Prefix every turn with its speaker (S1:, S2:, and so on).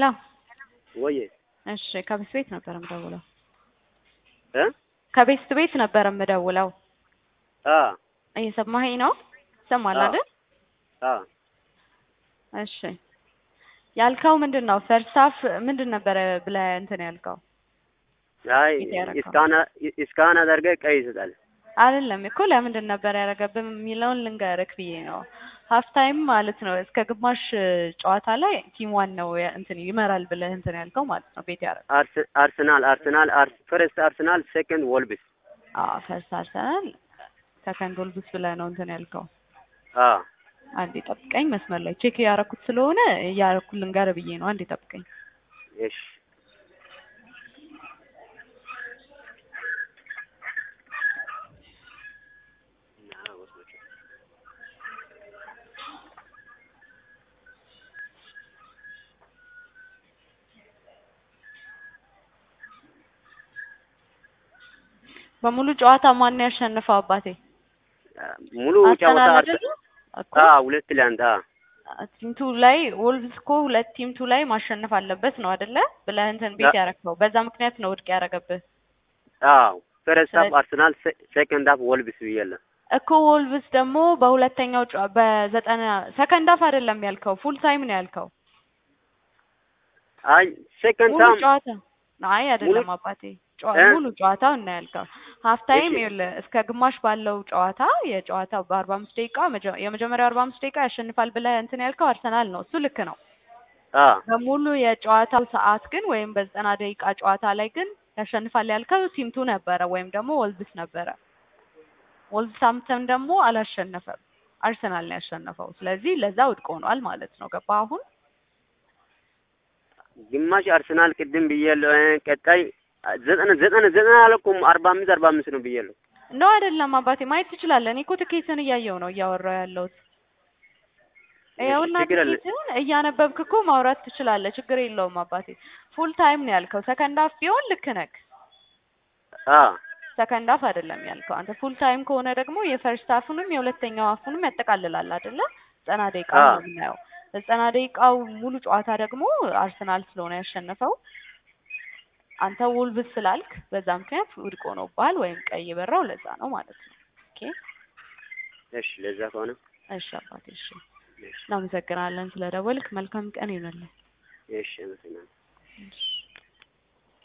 S1: ሄሎ
S2: ወይ
S1: እሺ ከቤት ቤት ነበር የምደውለው
S2: እ
S1: ከቤት ቤት ነበር የምደውለው
S2: አ
S1: እየሰማኸኝ ነው ይሰማል
S2: አዎ።
S1: አይደል
S2: አ
S1: እሺ ያልከው ምንድን ነው ፈርስት ሀፍ ምንድን ነበረ ብለህ እንትን ያልከው
S2: አይ
S1: ፊት ያደረገው።
S2: እስካን እስካን አድርገህ ቀይ ይሰጣል።
S1: አይደለም እኮ ለምንድን ነበር ያደረገብህ የሚለውን ልንገርህ ብዬ ነው ሀፍ ታይም ማለት ነው እስከ ግማሽ ጨዋታ ላይ ቲም ዋን ነው ያ- እንትን ይመራል ብለህ እንትን ያልከው ማለት ነው ቤት ያደረገው
S2: አርስ- አርሰናል አርሰናል አርስ ፈርስት አርሰናል ሴከንድ ወልብስ
S1: አዎ ፈርስት አርሰናል ሰከንድ ወልብስ ብለህ ነው እንትን ያልከው
S2: አ
S1: አንዴ ጠብቀኝ መስመር ላይ ቼክ እያደረኩት ስለሆነ እያደረኩት ልንገርህ ብዬ ነው አንዴ ጠብቀኝ
S2: እሺ
S1: በሙሉ ጨዋታ ማን ነው ያሸነፈው አባቴ
S2: ሙሉ ጨዋታ
S1: አርሰናል
S2: አርሰ-
S1: አይደለ እኮ
S2: አ ሁለት ለአንድ አ
S1: ቲም ቱ ላይ ወልቭስ እኮ ሁለት ቲም ቱ ላይ ማሸነፍ አለበት ነው አይደለ ብለህ እንትን ቤት
S2: ያ-
S1: ያረከው በዛ ምክንያት ነው ውድቅ ያደረገብህ
S2: አዎ ፈርስት ሀፍ
S1: ስለዚህ-
S2: አርሰናል ሴ- ሴከንድ ሀፍ ወልብስ ብያለሁ።
S1: እኮ ወልቭስ ደግሞ በሁለተኛው ጨዋ- በዘጠና ሰከንድ ሀፍ አይደለም ያልከው ፉል ታይም ነው ያልከው
S2: አይ ሴከንድ
S1: ሙሉ
S2: ታም
S1: ጨዋታ አይ አይደለም አባቴ ጨዋ-
S2: እ?
S1: ሙሉ ጨዋታው እና ያልከው ሀፍ ታይም
S2: እሺ።
S1: ይኸውልህ እስከ ግማሽ ባለው ጨዋታ የጨዋታው በአርባ አምስት ደቂቃ መጀ- የመጀመሪያው አርባ አምስት ደቂቃ ያሸንፋል ብለህ እንትን ያልከው አርሰናል ነው እሱ ልክ ነው
S2: አ
S1: በሙሉ የጨዋታው ሰዓት ግን ወይም በዘጠና ደቂቃ ጨዋታ ላይ ግን ያሸንፋል ያልከው ቲምቱ ነበረ ወይም ደግሞ ወልቭስ ነበረ። ወልቭሳምፕተን ደግሞ አላሸነፈም፣ አርሰናል ነው ያሸነፈው። ስለዚህ ለዛ ውድቅ ሆኗል ማለት ነው። ገባ አሁን?
S2: ግማሽ አርሰናል ቅድም ብያለሁ። እ ቀጣይ ዘጠና ዘጠና ዘጠና አልኩም አርባ አምስት አርባ አምስት ነው ብያለሁ።
S1: ነው አይደለም አባቴ፣ ማየት ትችላለህ። እኔ እኮ ትኬትን እያየው ነው እያወራው ያለሁት። ይኸውና
S2: ችግር የለ-
S1: ትኬትን እያነበብክ እኮ ማውራት ትችላለህ። ችግር የለውም አባቴ። ፉል ታይም ነው ያልከው። ሰከንድ ሀፍ ቢሆን ልክ ነህ።
S2: አ
S1: ሰከንድ ሀፍ አይደለም ያልከው አንተ። ፉል ታይም ከሆነ ደግሞ የፈርስት ሀፉንም የሁለተኛው ሀፉንም ያጠቃልላል አይደለ? ዘጠና ደቂቃ
S2: አዎ።
S1: ነው የምናየው። ዘጠና ደቂቃው ሙሉ ጨዋታ ደግሞ አርሰናል ስለሆነ ያሸነፈው አንተ ውልብስ ስላልክ በዛ ምክንያት ውድቅ ሆኖብሃል ወይም ቀይ የበራው ለዛ ነው ማለት ነው። ኦኬ
S2: እሺ፣ ለዛ ከሆነ
S1: እሺ አባቴ እሺ።
S2: እሺ፣
S1: እናመሰግናለን ስለደወልክ። መልካም ቀን ይሆንልህ።
S2: እሺ፣ አመሰግናለሁ።
S1: እሺ